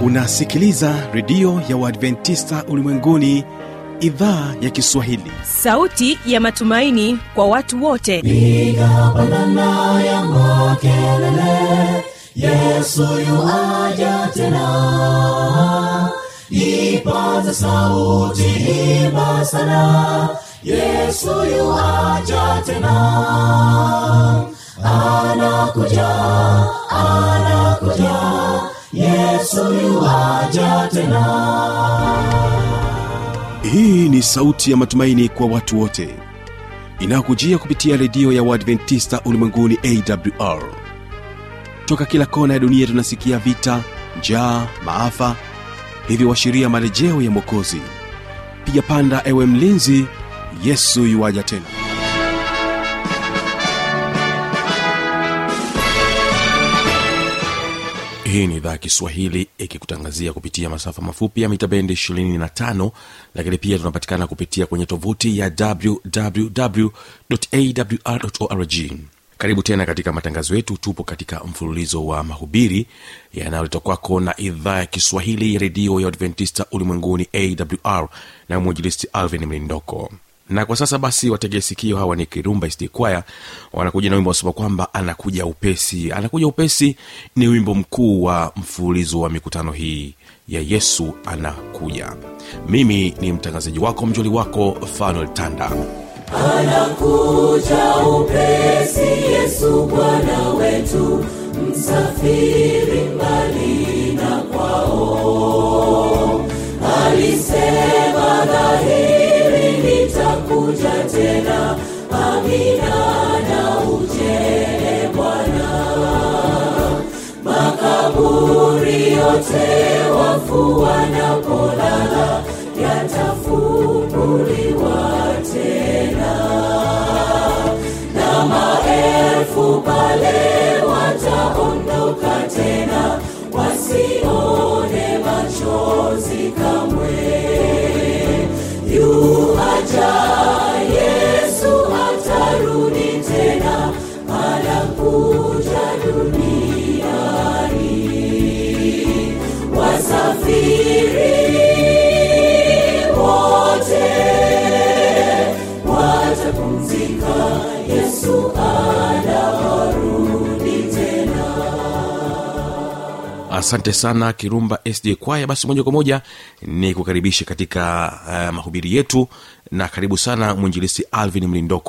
unasikiliza redio ya uadventista ulimwenguni idhaa ya kiswahili sauti ya matumaini kwa watu wote piga pandana ya makelele yesu yuaja tena ipaza sauti imba sana yesu yuaja tena anakuja anakuja yesu yuaja tena hii ni sauti ya matumaini kwa watu wote inayokujia kupitia redio ya uadventista ulimwenguni awr toka kila kona ya dunia tunasikia vita njaa maafa hivyo washiria marejeo ya mwokozi piga panda ewe mlinzi yesu yuwaja tena hii ni idhaa ya kiswahili ikikutangazia kupitia masafa mafupi ya mita bendi 25 lakini pia tunapatikana kupitia kwenye tovuti ya wwwawrorg karibu tena katika matangazo yetu tupo katika mfululizo wa mahubiri yanayoletwa kwako na idhaa ya kiswahili ya redio ya adventista ulimwenguni awr na mwinjilisti alvin mlindoko na kwa sasa basi wategee sikio hawa ni kirumba sd kwaya wanakuja na wimbo wasema kwamba anakuja upesi anakuja upesi ni wimbo mkuu wa mfululizo wa mikutano hii ya yesu anakuja mimi ni mtangazaji wako mjoli wako fanuel tanda anakuja upesi yesu bwana wetu msafiri mbali na kwao alisema dhahiri nitakuja tena amina na ujele bwana makaburi yote wafu wanapolala yatafunguliwa tena na maelfu pale wataondoka tena wasione machozi kamwe yuaja yesu atarudi tena anakuja duniani wasafiri wote watapumzika yesu anarudi tena asante sana kirumba sd kwaya basi moja kwa moja ni kukaribisha katika uh, mahubiri yetu na karibu sana mwinjilisi alvin mlindoko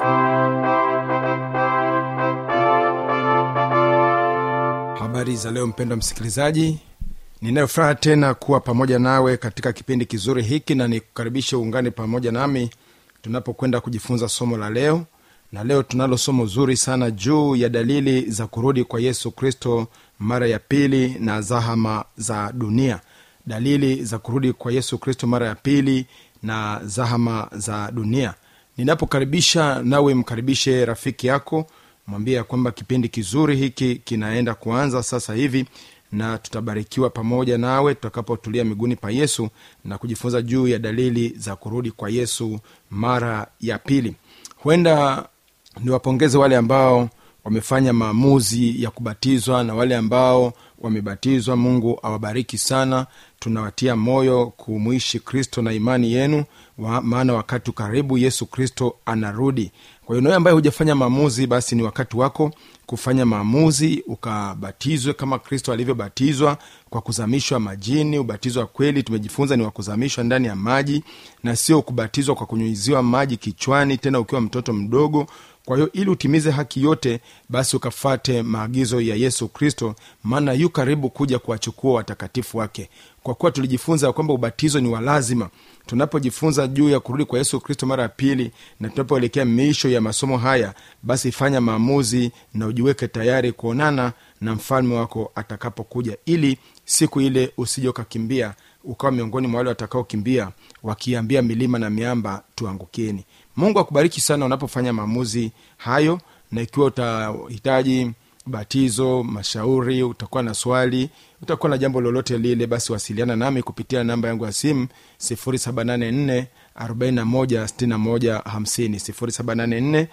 habari za leo mpendwa msikilizaji ninayofuraha tena kuwa pamoja nawe katika kipindi kizuri hiki na nikukaribishe uungane pamoja nami tunapokwenda kujifunza somo la leo na leo tunalo somo zuri sana juu ya dalili za kurudi kwa yesu kristo mara ya pili na zahama za dunia dalili za kurudi kwa yesu kristo mara ya pili na zahama za dunia ninapokaribisha nawe mkaribishe rafiki yako mwambie ya kwamba kipindi kizuri hiki kinaenda kuanza sasa hivi na tutabarikiwa pamoja nawe tutakapotulia miguuni pa yesu na kujifunza juu ya dalili za kurudi kwa yesu mara ya pili huenda niwapongeze wale ambao wamefanya maamuzi ya kubatizwa na wale ambao wamebatizwa mungu awabariki sana tunawatia moyo kumwishi kristo na imani yenu wa, maana wakati karibu yesu kristo anarudi kwa hiyo nawe ambaye hujafanya maamuzi basi ni wakati wako kufanya maamuzi ukabatizwe kama kristo alivyobatizwa kwa kuzamishwa majini ubatizo wa kweli tumejifunza ni wa kuzamishwa ndani ya maji na sio kubatizwa kwa kunyunyiziwa maji kichwani tena ukiwa mtoto mdogo kwa hiyo ili utimize haki yote basi ukafate maagizo ya yesu kristo maana yu karibu kuja kuwachukua watakatifu wake kwa kuwa tulijifunza kwamba ubatizo ni wa lazima tunapojifunza juu ya kurudi kwa yesu kristo mara ya pili na tunapoelekea miisho ya masomo haya basi fanya maamuzi na ujiweke tayari kuonana na mfalme wako atakapokuja ili siku ile usije ukakimbia ukawa miongoni mwa wale watakaokimbia wakiambia milima na miamba tuangukieni mungu akubariki sana unapofanya maamuzi hayo na ikiwa utahitaji batizo mashauri utakuwa na swali utakuwa na jambo lolote lile basi wasiliana nami kupitia namba yangu ya simu 784 41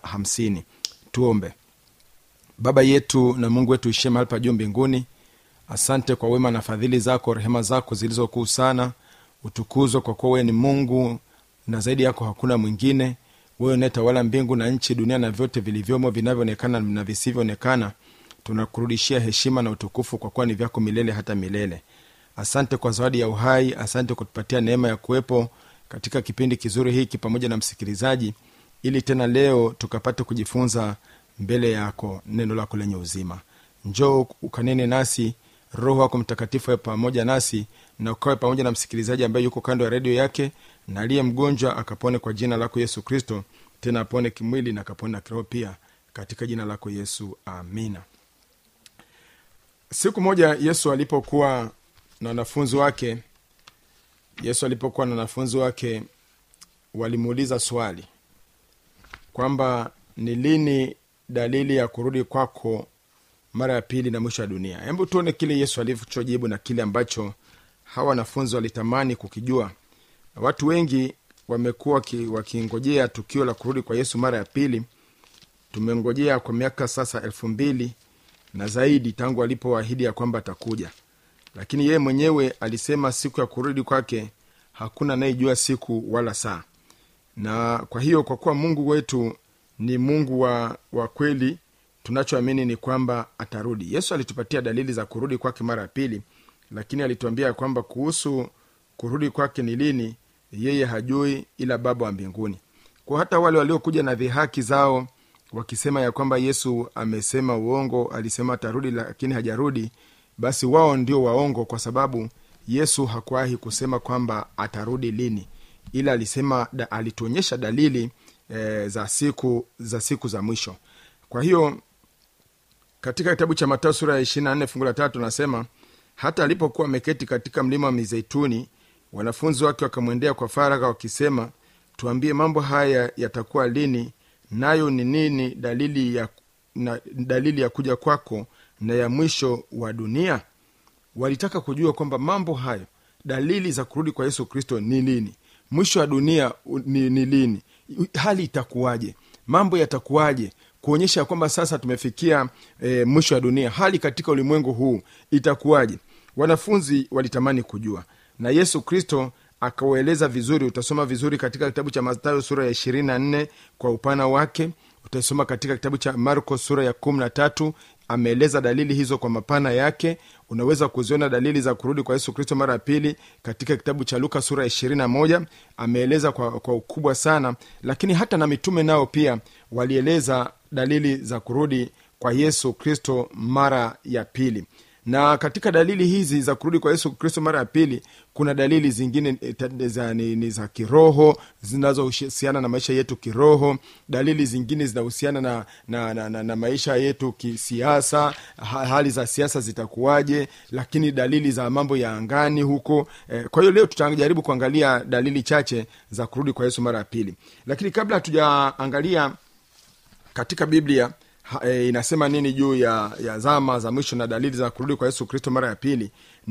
41 tuombe baba yetu na mungu wetu ishie mahali pa juu mbinguni asante kwa wema na fadhili zako rehema zako zilizokuu sana utukuzwe kwa kuwa wewe ni mungu na zaidi yako hakuna mwingine wewe unayetawala mbingu na nchi dunia na vyote vilivyomo vinavyoonekana na visivyoonekana tunakurudishia heshima na utukufu kwa kuwa ni vyako milele hata milele asante kwa zawadi ya uhai asante kwa kutupatia neema ya kuwepo katika kipindi kizuri hiki pamoja na msikilizaji ili tena leo tukapate kujifunza mbele yako neno lako lenye uzima njoo ukanene nasi roho wako mtakatifu awe pamoja nasi na ukawe pamoja na msikilizaji ambaye yuko kando ya redio yake na aliye mgonjwa akapone kwa jina lako yesu kristo tena apone kimwili na akapone na kiroho pia katika jina lako yesu amina siku moja yesu alipokuwa na wanafunzi wake yesu alipokuwa na wanafunzi wake walimuuliza swali kwamba ni lini dalili ya kurudi kwako mara ya pili na mwisho wa dunia hebu tuone kile yesu alichojibu na kile ambacho hawa wanafunzi walitamani kukijua watu wengi wamekuwa waki- wakingojea tukio la kurudi kwa yesu mara ya pili tumengojea kwa miaka sasa elfu mbili na zaidi tangu alipoahidi ya kwamba atakuja lakini yeye mwenyewe alisema siku ya kurudi kwake hakuna anayejua siku wala saa na kwa hiyo kwa kuwa mungu wetu ni mungu wa, wa kweli tunachoamini ni kwamba atarudi yesu alitupatia dalili za kurudi kwake mara ya pili lakini alituambia kwamba kuhusu kurudi kwake ni lini yeye hajui ila baba wa mbinguni kwa hata wale waliokuja na dhihaki zao wakisema ya kwamba yesu amesema uongo alisema atarudi lakini hajarudi basi wao ndio waongo kwa sababu yesu hakuwahi kusema kwamba atarudi lini ila alisema da, alituonyesha dalili e, za siku za siku za mwisho kwa hiyo katika kitabu cha matao sura ya ishiri na nne fungu la tatu nasema hata alipokuwa ameketi katika mlima wa mizeituni wanafunzi wake wakamwendea kwa faragha wakisema tuambie mambo haya yatakuwa lini nayo ni nini dalili ya, na, dalili ya kuja kwako na ya mwisho wa dunia walitaka kujua kwamba mambo hayo dalili za kurudi kwa yesu kristo ni lini mwisho wa dunia u- ni, ni lini hali itakuwaje mambo yatakuwaje kuonyesha ya kwamba sasa tumefikia e, mwisho wa dunia hali katika ulimwengu huu itakuwaje wanafunzi walitamani kujua na yesu kristo akaueleza vizuri utasoma vizuri katika kitabu cha matayo sura ya ishirini na nne kwa upana wake utasoma katika kitabu cha marko sura ya kumi na tatu ameeleza dalili hizo kwa mapana yake unaweza kuziona dalili za kurudi kwa yesu kristo mara ya pili katika kitabu cha luka sura ya ishirini na moja ameeleza kwa, kwa ukubwa sana lakini hata na mitume nao pia walieleza dalili za kurudi kwa yesu kristo mara ya pili na katika dalili hizi za kurudi kwa yesu kristo mara ya pili kuna dalili zingine eh, ta- za, ni, ni za kiroho zinazohusiana na maisha yetu kiroho dalili zingine zinahusiana na, na, na, na, na maisha yetu kisiasa ha, hali za siasa zitakuwaje lakini dalili za mambo ya angani huko eh, kwa hiyo leo tutajaribu kuangalia dalili chache za kurudi kwa yesu mara ya pili lakini kabla hatujaangalia katika biblia ha, e, inasema nini juu ya, ya zama za mwisho na dalili za kurudi kwa yesu kristo mara ya pili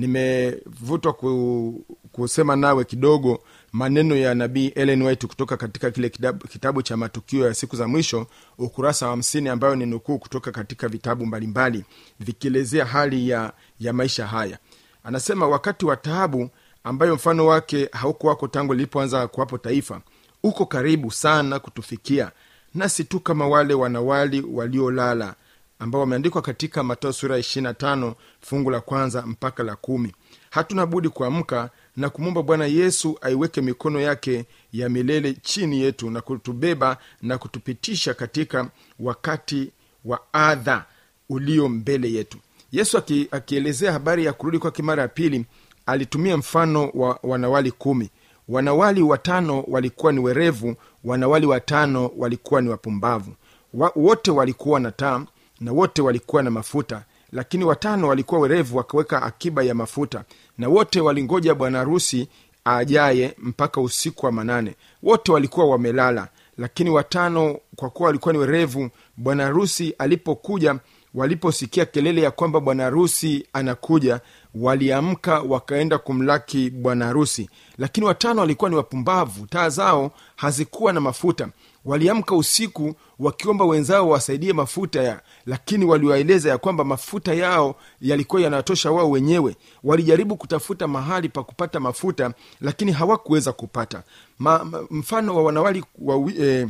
nimevutwa ku, kusema nawe kidogo maneno ya nabii ellen white kutoka katika kile kitabu, kitabu cha matukio ya siku za mwisho ukurasa wa hamsini ambayo ni nukuu kutoka katika vitabu mbalimbali vikielezea hali ya, ya maisha haya anasema wakati wa taabu ambayo mfano wake haukuwako tangu lilipoanza kuwapo taifa uko karibu sana kutufikia nasi tu kama wale wanawali waliolala ambao wameandikwa katika matao sura ya 25 fungu la kwanza mpaka la kumi hatuna budi kuamka na kumwomba bwana yesu aiweke mikono yake ya milele chini yetu na kutubeba na kutupitisha katika wakati wa adha ulio mbele yetu yesu aki- akielezea habari ya kurudi kwake mara ya pili alitumia mfano wa wanawali kumi wanawali watano walikuwa ni werevu wanawali watano walikuwa ni wapumbavu wa, wote walikuwa na taa na wote walikuwa na mafuta lakini watano walikuwa werevu wakaweka akiba ya mafuta na wote walingoja bwana harusi ajaye mpaka usiku wa manane wote walikuwa wamelala lakini watano kwa kuwa walikuwa ni werevu bwana harusi alipokuja waliposikia kelele ya kwamba bwana harusi anakuja waliamka wakaenda kumlaki bwana harusi lakini watano walikuwa ni wapumbavu taa zao hazikuwa na mafuta waliamka usiku wakiomba wenzao wasaidie mafuta ya lakini waliwaeleza ya kwamba mafuta yao yalikuwa yanatosha wao wenyewe walijaribu kutafuta mahali pa kupata mafuta lakini hawakuweza kupata ma, ma, mfano wa wanawali wa, eh,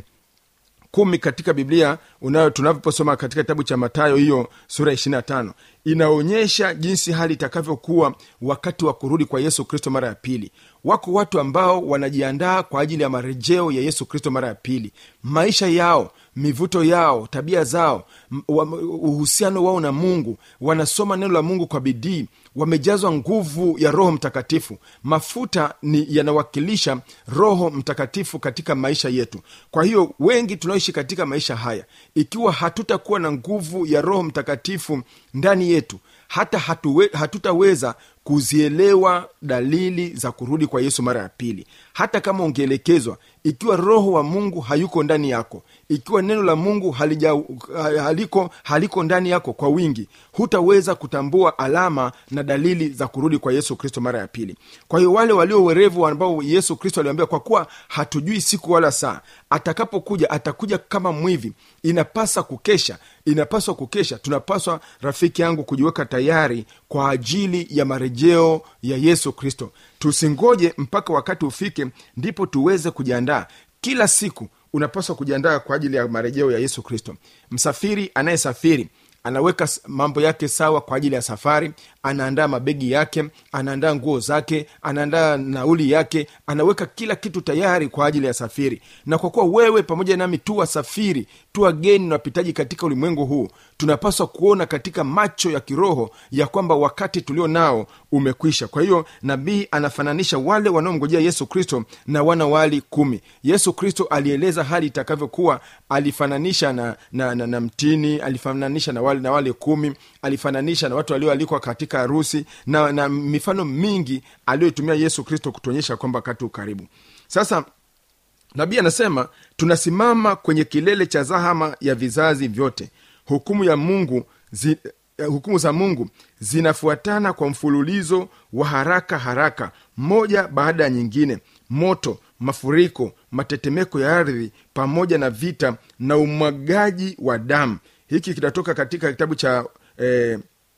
kumi katika biblia unayo tunavyosoma katika kitabu cha matayo hiyo sura ishiri na tano inaonyesha jinsi hali itakavyokuwa wakati wa kurudi kwa yesu kristo mara ya pili wako watu ambao wanajiandaa kwa ajili ya marejeo ya yesu kristo mara ya pili maisha yao mivuto yao tabia zao m- wa- uhusiano wao na mungu wanasoma neno la mungu kwa bidii wamejazwa nguvu ya roho mtakatifu mafuta ni yanawakilisha roho mtakatifu katika maisha yetu kwa hiyo wengi tunaoishi katika maisha haya ikiwa hatutakuwa na nguvu ya roho mtakatifu ndani yetu hata hatuwe, hatutaweza kuzielewa dalili za kurudi kwa yesu mara ya pili hata kama ungeelekezwa ikiwa roho wa mungu hayuko ndani yako ikiwa neno la mungu halija, haliko, haliko ndani yako kwa wingi hutaweza kutambua alama na dalili za kurudi kwa yesu kristo mara ya pili kwa hiyo wale walio werevu ambao yesu kristo aliambia kwa kuwa hatujui siku wala saa atakapokuja atakuja kama mwivi inapasa kukesha inapaswa kukesha tunapaswa rafiki yangu kujiweka tayari kwa ajili ya marejeo ya yesu kristo tusingoje mpaka wakati ufike ndipo tuweze kujiandaa kila siku unapaswa kujiandaa kwa ajili ya marejeo ya yesu kristo msafiri anayesafiri anaweka s- mambo yake sawa kwa ajili ya safari anaandaa mabegi yake anaandaa nguo zake anaandaa nauli yake anaweka kila kitu tayari kwa ajili ya safiri na kwa kuwa wewe pamoja nami tu wasafiri tu wageni na wapitaji katika ulimwengu huu tunapaswa kuona katika macho ya kiroho ya kwamba wakati tulio nao umekwisha kwa hiyo nabii anafananisha wale wanaomngojea yesu kristo na wana wali kumi yesu kristo alieleza hali itakavyokuwa alifananisha na, na, na, na mtini alifananisha na wale, na wale kumi alifananisha na watu walioalikwa katika harusi na, na mifano mingi aliyoitumia yesu kristo kutuonyesha kwamba wakati ukaribu sasa nabii anasema tunasimama kwenye kilele cha zahama ya vizazi vyote hukumu ya mungu zi, eh, hukumu za mungu zinafuatana kwa mfululizo wa haraka haraka moja baada ya nyingine moto mafuriko matetemeko ya ardhi pamoja na vita na umwagaji wa damu hiki kinatoka katika kitabu cha eh,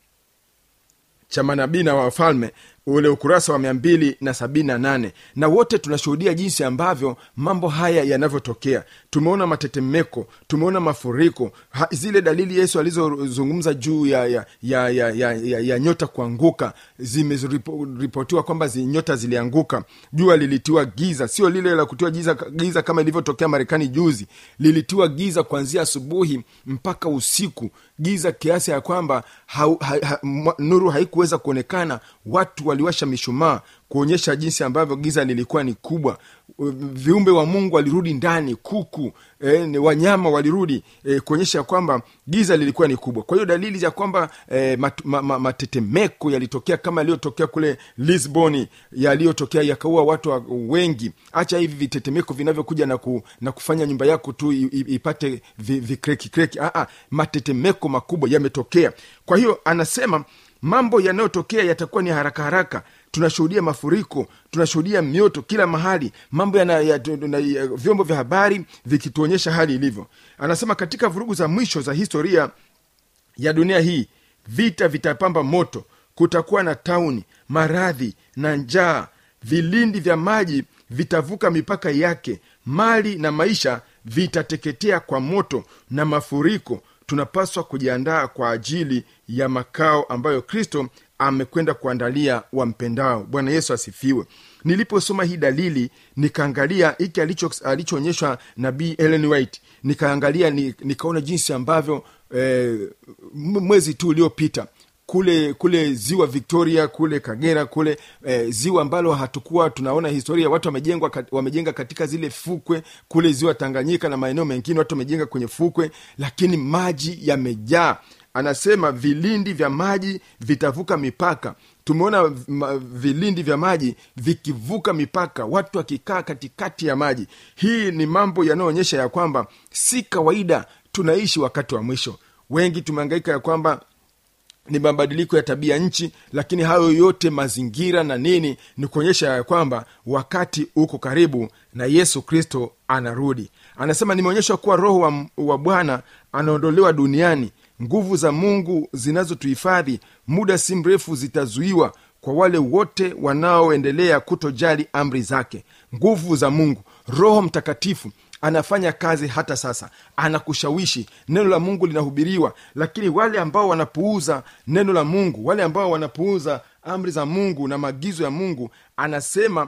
cha manabii na wafalme ule ukurasa wa mia mbili na sabini na nane na wote tunashuhudia jinsi ambavyo mambo haya yanavyotokea tumeona matetemeko tumeona mafuriko ha, zile dalili yesu alizozungumza juu ya, ya, ya, ya, ya, ya, ya nyota kuanguka zimeripotiwa kwamba zi, nyota zilianguka jua lilitiwa giza sio lile la kutiwa giza, giza kama ilivyotokea marekani juzi lilitiwa giza kuanzia asubuhi mpaka usiku giza kiasi ya kwamba ha, ha, ha, mwa- nuru haikuweza kuonekana watu waliwasha mishumaa kuonyesha jinsi ambavyo giza lilikuwa ni kubwa viumbe wa mungu walirudi ndani kuku eh, ni wanyama walirudi eh, kuonyesha kwamba giza lilikuwa ni kubwa kwa hiyo dalili za kwamba eh, mat, ma, ma, matetemeko yalitokea kama yaliyotokea kule lisboni yaliyotokea yakaua watu wa- wengi hacha hivi vitetemeko vinavyokuja na, ku, na kufanya nyumba yako tu i- i- ipate vi- vikreki kreki ah, ah, matetemeko makubwa yametokea kwa hiyo anasema mambo yanayotokea yatakuwa ni haraka haraka tunashuhudia mafuriko tunashuhudia mioto kila mahali mambo yana, ya, na, ya, vyombo vya habari vikituonyesha hali ilivyo anasema katika vurugu za mwisho za historia ya dunia hii vita vitapamba moto kutakuwa na tauni maradhi na njaa vilindi vya maji vitavuka mipaka yake mali na maisha vitateketea kwa moto na mafuriko tunapaswa kujiandaa kwa ajili ya makao ambayo kristo amekwenda kuandalia wampendao bwana yesu asifiwe niliposoma hii dalili nikaangalia hiki alicho- alichoonyeshwa nabii ellen white nikaangalia ni, nikaona jinsi ambavyo eh, m- mwezi tu uliopita kule kule ziwa victoria kule kagera kule eh, ziwa ambalo hatukuwa tunaona historia watu wamejengwa kat- wamejenga katika zile fukwe kule ziwa tanganyika na maeneo mengine watu wamejenga kwenye fukwe lakini maji yamejaa anasema vilindi vya maji vitavuka mipaka tumeona v- ma- vilindi vya maji vikivuka mipaka watu wakikaa katikati ya maji hii ni mambo yanayoonyesha ya kwamba si kawaida tunaishi wakati wa mwisho wengi tumeangaika ya kwamba ni mabadiliko ya tabia nchi lakini hayo yote mazingira na nini ni kuonyesha ya kwamba wakati uko karibu na yesu kristo anarudi anasema nimeonyeshwa kuwa roho wa, wa bwana anaondolewa duniani nguvu za mungu zinazotuhifadhi muda si mrefu zitazuiwa kwa wale wote wanaoendelea kutojali amri zake nguvu za mungu roho mtakatifu anafanya kazi hata sasa anakushawishi neno la mungu linahubiriwa lakini wale ambao wanapuuza neno la mungu wale ambao wanapuuza amri za mungu na maagizo ya mungu anasema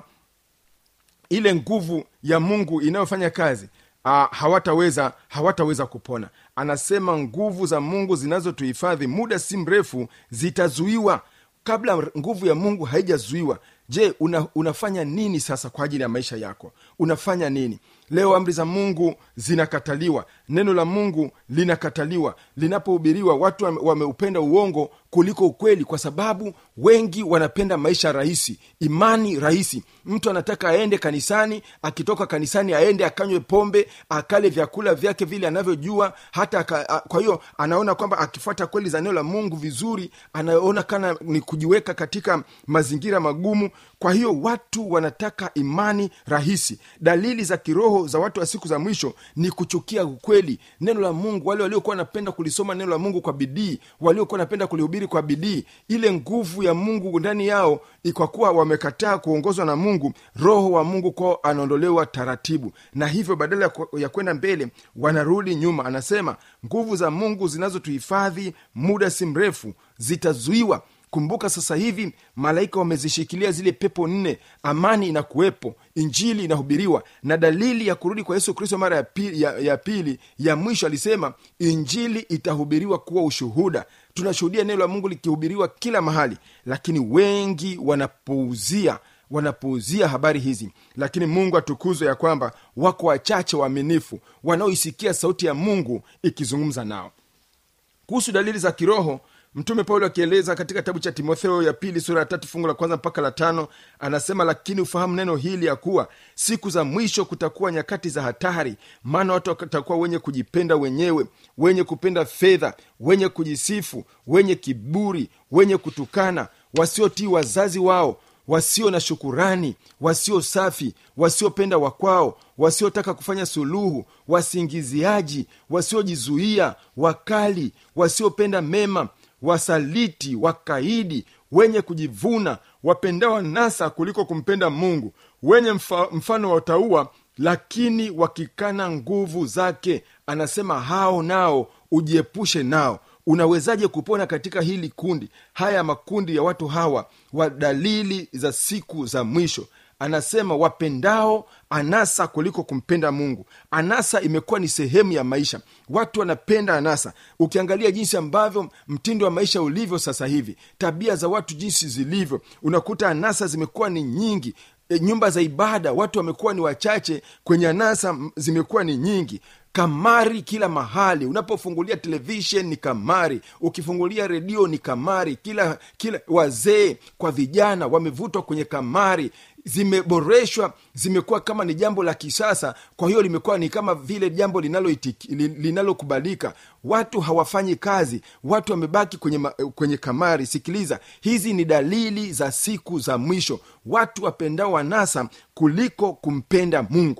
ile nguvu ya mungu inayofanya kazi uh, hawataweza hawataweza kupona anasema nguvu za mungu zinazotuhifadhi muda si mrefu zitazuiwa kabla nguvu ya mungu haijazuiwa je una, unafanya nini sasa kwa ajili ya maisha yako unafanya nini leo amri za mungu zinakataliwa neno la mungu linakataliwa linapohubiriwa watu wame- wameupenda uongo kuliko ukweli kwa sababu wengi wanapenda maisha rahisi imani rahisi mtu anataka aende kanisani akitoka kanisani aende akanywe pombe akale vyakula vyake vile anavyojua hata aka, a, kwa hiyo anaona kwamba akifuata kweli za neno la mungu vizuri anaona kana ni kujiweka katika mazingira magumu kwa hiyo watu wanataka imani rahisi dalili za kiroho za watu wa siku za mwisho ni kuchukia ukweli neno la mungu wale waliokuwa wanapenda kulisoma neno la mungu kwa bidii waliokuwa wanapenda kulihubiri kwa bidii ile nguvu ya mungu ndani yao kwa kuwa wamekataa kuongozwa na mungu roho wa mungu kwao anaondolewa taratibu na hivyo badala ya ku- ya kwenda mbele wanarudi nyuma anasema nguvu za mungu zinazotuhifadhi muda si mrefu zitazuiwa kumbuka sasa hivi malaika wamezishikilia zile pepo nne amani inakuwepo injili inahubiriwa na dalili ya kurudi kwa yesu kristo mara ya pili, ya, ya pili ya mwisho alisema injili itahubiriwa kuwa ushuhuda tunashuhudia neno la mungu likihubiriwa kila mahali lakini wengi wanapuuzia wanapuuzia habari hizi lakini mungu atukuzwe ya kwamba wako wachache waaminifu wanaoisikia sauti ya mungu ikizungumza nao kuhusu dalili za kiroho mtume paulo akieleza katika kitabu cha timotheo ya pili sura ya tatu fungu la kwanza mpaka la tano anasema lakini ufahamu neno hili ya kuwa siku za mwisho kutakuwa nyakati za hatari maana watu watakuwa wenye kujipenda wenyewe wenye kupenda fedha wenye kujisifu wenye kiburi wenye kutukana wasiotii wazazi wao wasio na shukurani wasio safi wasiopenda wakwao wasiotaka kufanya suluhu wasingiziaji wasiojizuia wakali wasiopenda mema wasaliti wakaidi wenye kujivuna wapendao nasa kuliko kumpenda mungu wenye mfa, mfano wa utaua lakini wakikana nguvu zake anasema hao nao ujiepushe nao unawezaje kupona katika hili kundi haya makundi ya watu hawa wa dalili za siku za mwisho anasema wapendao anasa kuliko kumpenda mungu anasa imekuwa ni sehemu ya maisha watu wanapenda anasa ukiangalia jinsi ambavyo mtindo wa maisha ulivyo sasa hivi tabia za watu jinsi zilivyo unakuta anasa zimekuwa ni nyingi e, nyumba za ibada watu wamekuwa ni wachache kwenye anasa m- zimekuwa ni nyingi kamari kila mahali unapofungulia televishen ni kamari ukifungulia redio ni kamari kila kila wazee kwa vijana wamevutwa kwenye kamari zimeboreshwa zimekuwa kama ni jambo la kisasa kwa hiyo limekuwa ni kama vile jambo linaloitiki- li- linalokubalika watu hawafanyi kazi watu wamebaki kwenye, ma, kwenye kamari sikiliza hizi ni dalili za siku za mwisho watu wapendao wanasa kuliko kumpenda mungu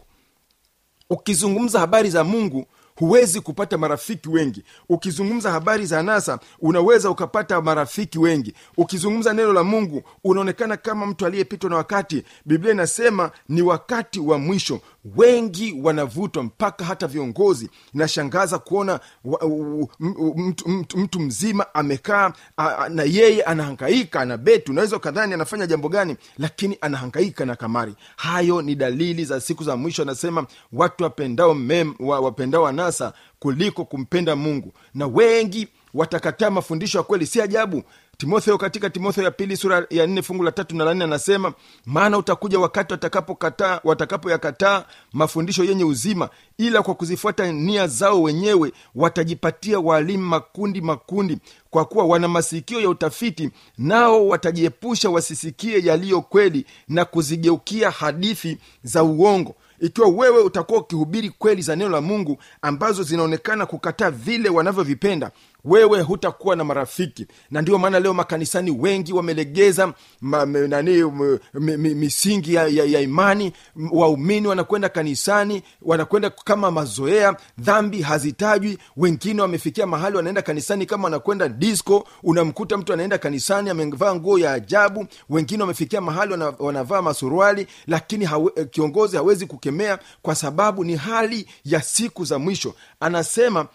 ukizungumza habari za mungu huwezi kupata marafiki wengi ukizungumza habari za nasa unaweza ukapata marafiki wengi ukizungumza neno la mungu unaonekana kama mtu aliyepitwa na wakati biblia inasema ni wakati wa mwisho wengi wanavutwa mpaka hata viongozi inashangaza kuona wa, u, m- u- mtu, mtu, mtu mzima amekaa a- a- na yeye anahangaika ana beti unaweza ukadhani anafanya jambo gani lakini anahangaika na kamari hayo ni dalili za siku za mwisho anasema watu wapendao mem, wa, wapendao anasa kuliko kumpenda mungu na wengi watakataa mafundisho ya kweli si ajabu timotheo katika timotheo ya pili sura ya nne fungu la tatu na la nne anasema maana utakuja wakati watakapokataa watakapoyakataa mafundisho yenye uzima ila kwa kuzifuata nia zao wenyewe watajipatia waalimu makundi makundi kwa kuwa wana masikio ya utafiti nao watajiepusha wasisikie yaliyo kweli na kuzigeukia hadithi za uongo ikiwa wewe utakuwa ukihubiri kweli za neno la mungu ambazo zinaonekana kukataa vile wanavyovipenda wewe hutakuwa na marafiki na ndio maana leo makanisani wengi wamelegeza ma, me, nani m, mi- mi- misingi ya, ya, ya imani M- waumini wanakwenda kanisani wanakwenda kama mazoea dhambi hazitajwi wengine wamefikia mahali wanaenda kanisani kama wanakwenda disco unamkuta mtu anaenda kanisani amevaa nguo ya ajabu wengine wamefikia mahali wana, wanavaa masuruali lakini hawe, eh, kiongozi hawezi kukemea kwa sababu ni hali ya siku za mwisho anasema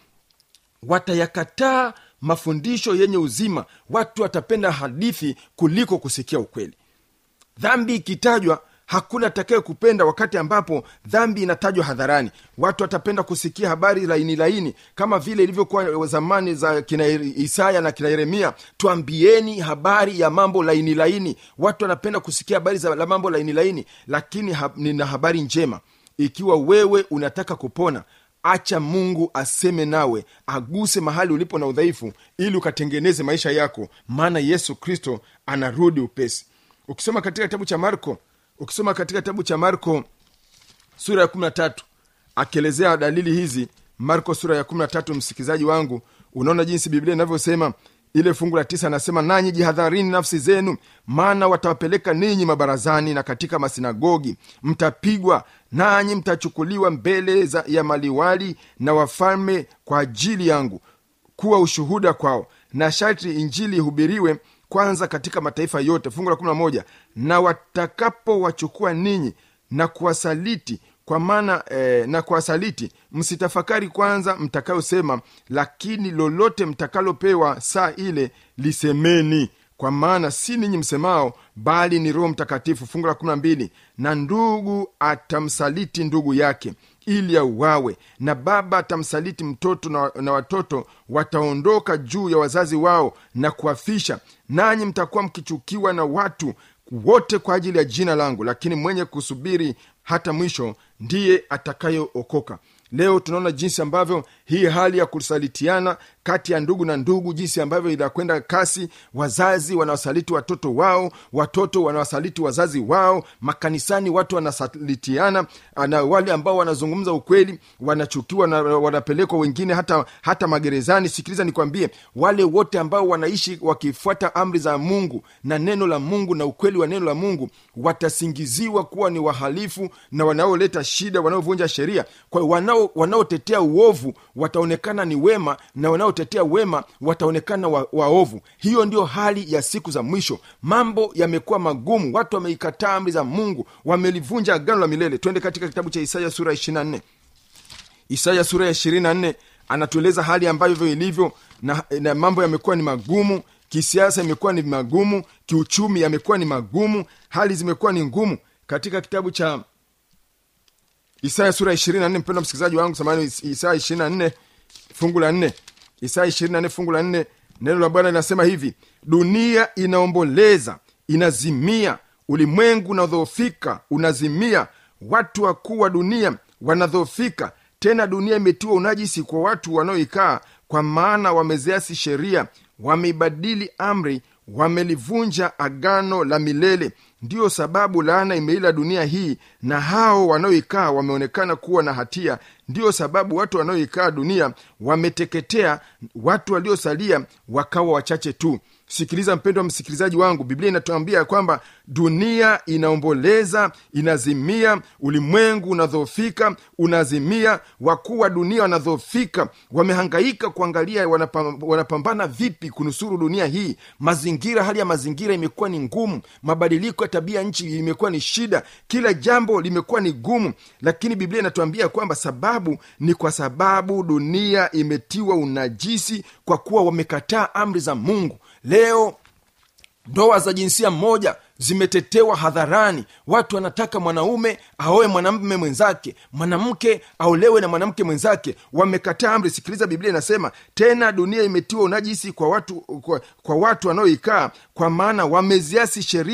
watayakataa mafundisho yenye uzima watu watapenda hadithi kuliko kusikia ukweli dhambi ikitajwa hakuna atakaye kupenda wakati ambapo dhambi inatajwa hadharani watu watapenda kusikia habari laini laini kama vile ilivyokuwa zamani za kina isaya na kina yeremia twambieni habari ya mambo laini laini watu wanapenda kusikia habari za la mambo laini laini lakini ha, nina habari njema ikiwa wewe unataka kupona acha mungu aseme nawe aguse mahali ulipo na udhaifu ili ukatengeneze maisha yako maana yesu kristo anarudi upesi ukisoma katika kitabu cha marko ukisoma katika kitabu cha marko sura ya kumi na tatu akielezea dalili hizi marko sura ya kumi na tatu msikilizaji wangu unaona jinsi biblia inavyosema ile fungu la tisa anasema nanyi jihadharini nafsi zenu maana watawapeleka ninyi mabarazani na katika masinagogi mtapigwa nanyi mtachukuliwa mbele za, ya maliwali na wafalme kwa ajili yangu kuwa ushuhuda kwao na sharti injili ihubiriwe kwanza katika mataifa yote fungu la kumi na moja na watakapowachukua ninyi na kuwasaliti kwa maana eh, na kuwasaliti msitafakari kwanza mtakayosema lakini lolote mtakalopewa saa ile lisemeni kwa maana si ninyi msemao bali ni roho mtakatifu fungu la kumi na mbili na ndugu atamsaliti ndugu yake ili auawe na baba atamsaliti mtoto na, na watoto wataondoka juu ya wazazi wao na kuwafisha nanyi mtakuwa mkichukiwa na watu wote kwa ajili ya jina langu lakini mwenye kusubiri hata mwisho ndiye atakayeokoka leo tunaona jinsi ambavyo hii hali ya kusalitiana kati ya ndugu na ndugu jinsi ambavyo inakwenda kasi wazazi wanawasaliti watoto wao watoto wanawasaliti wazazi wao makanisani watu wanasalitiana na wale ambao wanazungumza ukweli wanachukiwa na wanapelekwa wengine hata hata magerezani sikiliza nikwambie wale wote ambao wanaishi wakifuata amri za mungu na neno la mungu na ukweli wa neno la mungu watasingiziwa kuwa ni wahalifu na wanaoleta shida wanaovunja sheria kwa hiyo wanao wanaotetea uovu wataonekana ni wema na wanaotetea wema wataonekana wa, waovu hiyo ndio hali ya siku za mwisho mambo yamekuwa magumu watu wameikataa amri za mungu wamelivunja agano la milele twende katika kitabu cha isaya sura ya 24 isaya sura ya 24 anatueleza hali ambavyo ilivyo na, na mambo yamekuwa ni magumu kisiasa imekuwa ni magumu kiuchumi yamekuwa ni magumu hali zimekuwa ni ngumu katika kitabu cha isaya sura ya 24 mpendo msikilizaji wangu samani isaya 24 fungu la 4 isaya 24 fungu la 4 neno la bwana linasema hivi dunia inaomboleza inazimia ulimwengu unadhoofika unazimia watu wakuu wa dunia wanadhoofika tena dunia imetiwa unajisi kwa watu wanaoikaa kwa maana wameziasi sheria wameibadili amri wamelivunja agano la milele ndiyo sababu laana imeila dunia hii na hao wanaoikaa wameonekana kuwa na hatia ndiyo sababu watu wanaoikaa dunia wameteketea watu waliosalia wakawa wachache tu sikiliza mpendo wa msikilizaji wangu biblia inatuambia kwamba dunia inaomboleza inazimia ulimwengu unadhoofika unazimia wakuu wa dunia wanadhoofika wamehangaika kuangalia wanapam, wanapambana vipi kunusuru dunia hii mazingira hali ya mazingira imekuwa ni ngumu mabadiliko ya tabia nchi imekuwa ni shida kila jambo limekuwa ni gumu lakini biblia inatuambia kwamba sababu ni kwa sababu dunia imetiwa unajisi kwa kuwa wamekataa amri za mungu leo ndoa za jinsia moja zimetetewa hadharani watu wanataka mwanaume aoe mwanamume mwenzake mwanamke aolewe na mwanamke mwenzake wamekataa amri sikiliza biblia inasema tena dunia imetiwa unajisi kwa watu kwa, kwa watu wanaoikaa kwa maana wameziasi sheria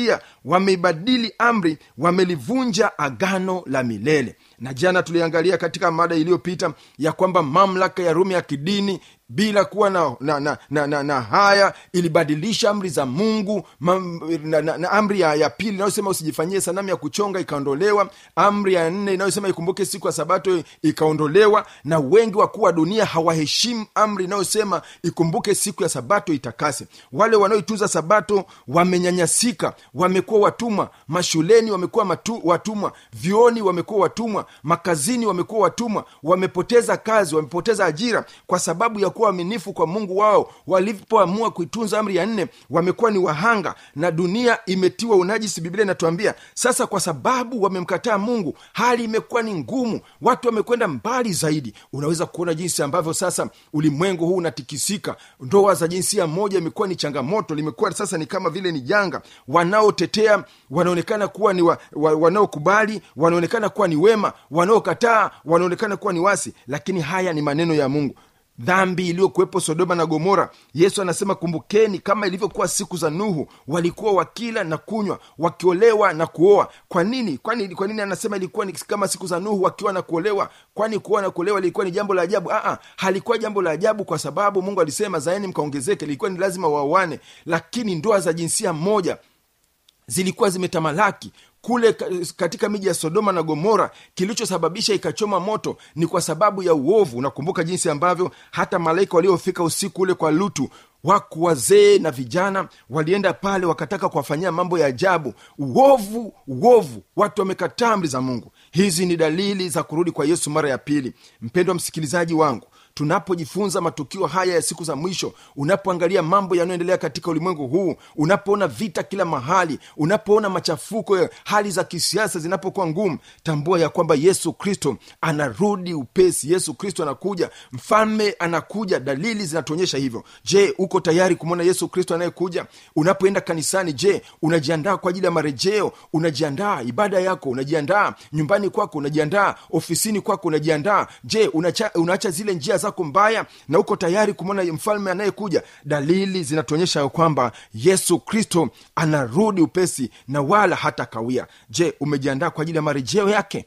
wameibadili amri wamelivunja agano la milele na jana tuliangalia katika mada iliyopita ya kwamba mamlaka ya rumi ya kidini bila kuwa na, na, na, na, na, na haya ilibadilisha amri za mungu mam, na, na, na amri ya, ya pili inayosema usijifanyie sanamu ya kuchonga ikaondolewa amri ya nne inayosema ikumbuke siku ya sabato ikaondolewa na wengi wakuu wa dunia hawaheshimu amri inayosema ikumbuke siku ya sabato itakase wale wanaoitunza sabato wamenyanyasika wamekuwa watumwa mashuleni wamekuwa matu, watumwa vioni wamekuwa watumwa makazini wamekuwa watumwa wamepoteza kazi wamepoteza ajira kwa sababu ya kuwa waaminifu kwa mungu wao walipoamua kuitunza amri ya nne wamekuwa ni wahanga na dunia imetiwa unajisi biblia inatuambia sasa kwa sababu wamemkataa mungu hali imekuwa ni ngumu watu wamekwenda mbali zaidi unaweza kuona jinsi ambavyo sasa ulimwengu huu unatikisika ndoa za jinsia moja imekuwa ni changamoto limekuwa sasa ni kama vile ni janga wanaotetea wanaonekana kuwa ni wa, wa, wanaokubali wanaonekana kuwa ni wema wanaokataa wanaonekana kuwa ni wasi lakini haya ni maneno ya mungu dhambi iliyokuwepo sodoma na gomora yesu anasema kumbukeni kama ilivyokuwa siku za nuhu walikuwa wakila na kunywa wakiolewa na kuoa kwa nini kwani kwa nini anasema ilikuwa ni kama siku za nuhu wakiwa na kuolewa kwani kuoa na kuolewa lilikuwa ni jambo la ajabu Aa, halikuwa jambo la ajabu kwa sababu mungu alisema zaeni mkaongezeke ilikuwa ni lazima waoane lakini ndoa za jinsia moja zilikuwa zimetamalaki kule katika miji ya sodoma na gomora kilichosababisha ikachoma moto ni kwa sababu ya uovu unakumbuka jinsi ambavyo hata malaika waliofika usiku ule kwa lutu waku wazee na vijana walienda pale wakataka kuwafanyia mambo ya ajabu uovu uovu watu wamekataa amri za mungu hizi ni dalili za kurudi kwa yesu mara ya pili mpendwa msikilizaji wangu tunapojifunza matukio haya ya siku za mwisho unapoangalia mambo yanayoendelea katika ulimwengu huu unapoona vita kila mahali unapoona machafuko ya hali za kisiasa zinapokuwa ngumu tambua ya kwamba yesu kristo anarudi upesi yesu kristo anakuja mfalme anakuja dalili zinatuonyesha hivyo je uko tayari kumwona yesu kristo anayekuja unapoenda kanisani je unajiandaa kwa ajili ya marejeo unajiandaa ibada yako unajiandaa nyumbani kwako unajiandaa ofisini kwako unajiandaa je unacha, unaacha zile njia zako mbaya na uko tayari kumwona mfalme anayekuja dalili zinatuonyesha ya kwamba yesu kristo anarudi upesi na wala hata kawia je umejiandaa kwa ajili ya marejeo yake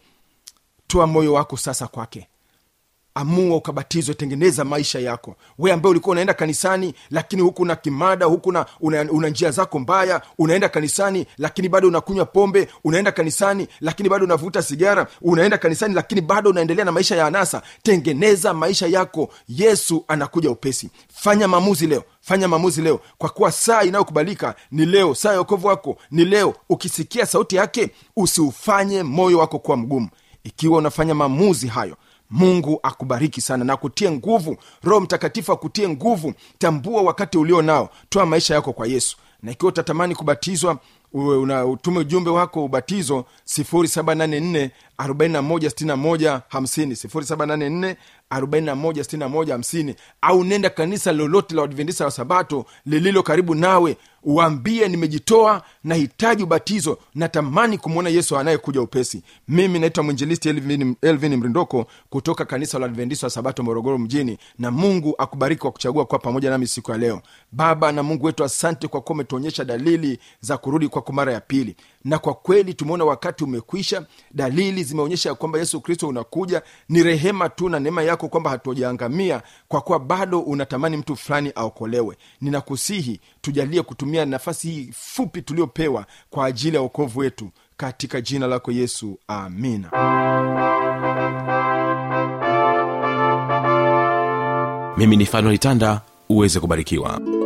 toa moyo wako sasa kwake amua ukabatizwe tengeneza maisha yako we ambaye ulikuwa unaenda kanisani lakini huku na kimada huku na una, una njia zako mbaya unaenda kanisani lakini bado unakunywa pombe unaenda kanisani lakini bado unavuta sigara unaenda kanisani lakini bado unaendelea na maisha ya anasa tengeneza maisha yako yesu anakuja upesi fanya maamuzi leo fanya maamuzi leo kwa kuwa saa inayokubalika ni leo saa ya okovu wako ni leo ukisikia sauti yake usiufanye moyo wako kuwa mgumu ikiwa unafanya maamuzi hayo mungu akubariki sana na kutie nguvu roho mtakatifu akutie nguvu tambua wakati ulio nao toa maisha yako kwa yesu na ikiwa utatamani kubatizwa una utume ujumbe wako ubatizo 784 4161 50 784 au nenda kanisa lolote la wadventisa wa sabato lililo karibu nawe uambie nimejitoa nahitaji ubatizo natamani kumwona yesu anayekuja upesi mimi naitwa mwinjilisti elvin, elvin mrindoko kutoka kanisa la adventista wa sabato morogoro mjini na mungu akubariki kwa kuchagua kuwa pamoja nami siku ya leo baba na mungu wetu asante kwa kuwa umetuonyesha dalili za kurudi kwako mara ya pili na kwa kweli tumeona wakati umekwisha dalili zimeonyesha ya kwamba yesu kristo unakuja ni rehema tu na neema yako kwamba hatujaangamia kwa kuwa bado unatamani mtu fulani aokolewe ninakusihi tujalie kutumia nafasi hii fupi tuliopewa kwa ajili ya uokovu wetu katika jina lako yesu amina mimi ni fanuel tanda uweze kubarikiwa